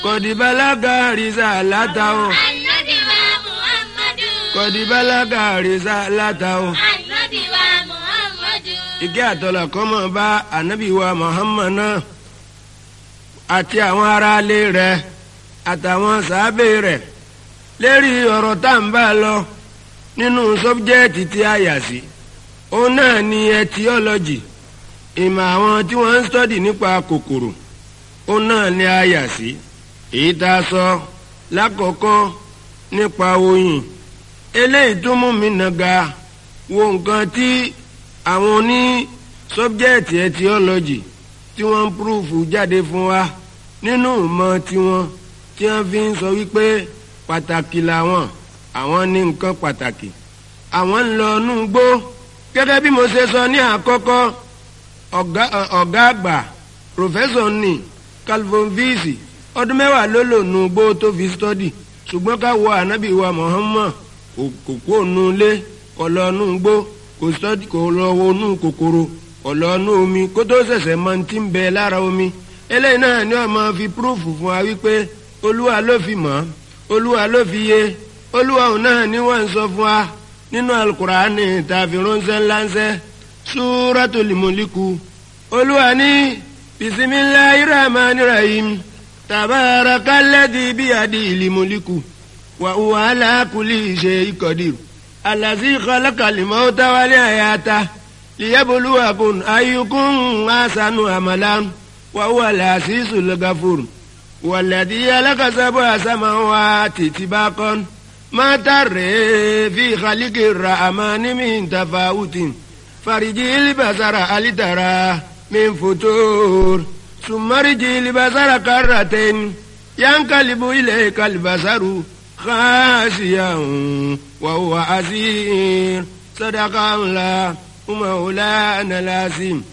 kọ̀dìbálágà rìsà látàó Ànábì wa Muhammadu. kọ̀dìbálágà rìsà látàó. Ànábì wa Muhammadu. ìkẹ́ àtọ́lá kó máa bá ànábì wa Muhammad náà àti àwọn aráalé rẹ̀ àtàwọn sàábé rẹ̀ lérí ọ̀rọ̀ tá à ń bá lọ nínú sọ́bjẹ́ẹ̀tì tí a yà sí òun náà ni etiọ́lọ́jì ìmọ̀ àwọn tí wọ́n ń sọ́dì nípa kòkòrò òun náà ni a yà sí èyí tá a sọ lákọ̀ọ́kọ́ nípa oyin eléyìí tó mú mi nàga wo nǹkan tí àwọn oní sọ́bjẹ́ẹ̀tì etiọ́lọ́jì tí wọ́n ń púrúfù jáde fún wa nínú ìmọ̀ tiwọn tí wọ́n fi ń sọ wípé pàtàkì làwọn àwọn ní nǹkan pàtàkì àwọn ń lọ inú gbó gẹ́gẹ́ bí mo ṣe sọ ní àkọ́kọ́ ọ̀gá ọ̀gá àgbà pòfẹ́sọ̀ ní calvin visi ọdún mẹ́wàá ló lò nù gbó tó fi stọ́dì ṣùgbọ́n ká wo ànábì wa Muhammad kò kó nu ilé kò lọ nù gbó kò stọ́dì kò lọ wo nù kòkòrò kò lọ nù omi kó tó ṣẹ̀ṣẹ̀ mọ ti ń bẹ lára omi eléyìí náà ni wọ́n máa fi púrúfù fún wa wípé olúwa ló fi mọ̀ olúwa ló fi yé olúwa òun náà ni wọ́n ń sọ fún wa nínú alukur'ani tàbí ránṣẹ́ ńláńṣẹ́ súratul muliku olúwa ní bisimilayi rahmani rahim tabarakalladhi biyadil muliku wa huwa ala kulli shay'in qadir allazi khalaqal mauta wal hayata liyabluwakum ayyukum ahsanu amalan wa huwa al-azizul ghafur والذي خلق سبع سماوات طباقا ما ترى في خلق الرحمن من تفاوت فرجي البصر هل ترى من فتور ثم رجي البصر كرتين ينقلب إليك البصر خاسيا وهو عسير صدق الله مولانا العظيم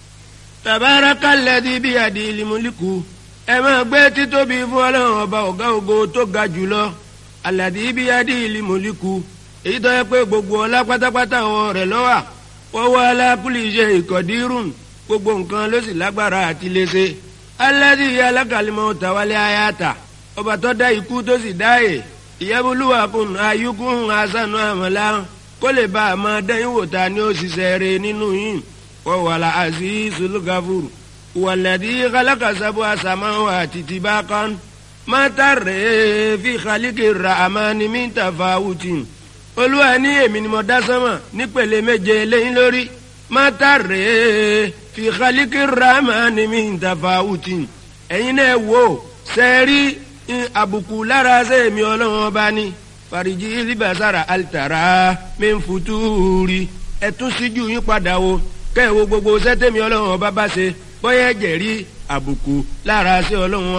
تبارك الذي بيده الملك ẹ máa gbé títóbi fún ọlọ́run ọba ọ̀gá ògo tó ga jùlọ aládì ibi adé ìlú mọ̀líkù èyí tó yẹ pé gbogbo ọlá pátápátá wọn rẹ̀ lọ́wà wọ́n wá alákùlì iṣẹ́ ìkọ̀dírùn gbogbo nǹkan ló sì lágbára àti léṣe aládì ìyá alákàlímọ̀ tàwálé ayáta ọba tó dá ikú tó sì dáyè ìyẹ́bùlúwà kùn ayíkún asánú àmàlà kó lè bá a máa dẹ́yìn wò ta ni ó ṣiṣẹ́ rẹ̀ nínú yìí wọ́n wà lá àzízul gafur والذي خلق سبع سماوات طباقا ما ترى في خلق الرحمن من تفاوت olúwa ní èmi ni mo dá sánmà nípele méje lẹ́yìn lórí má tàrẹ́ fi khaliki rahmani min tafawutin ẹ̀yin náà wò sẹ́ẹ̀rí àbùkù lára sẹ́ẹ̀mí ọlọ́run ọba ní fàríjì libasara alitara min futuri ẹ̀tún síjú yín padà wo kẹ́ ẹ̀ wo gbogbo sẹ́tẹ̀mí ọlọ́run ọba bá ṣe bóyá ẹ̀jẹ̀ rí àbùkù lára sí ọlọ́run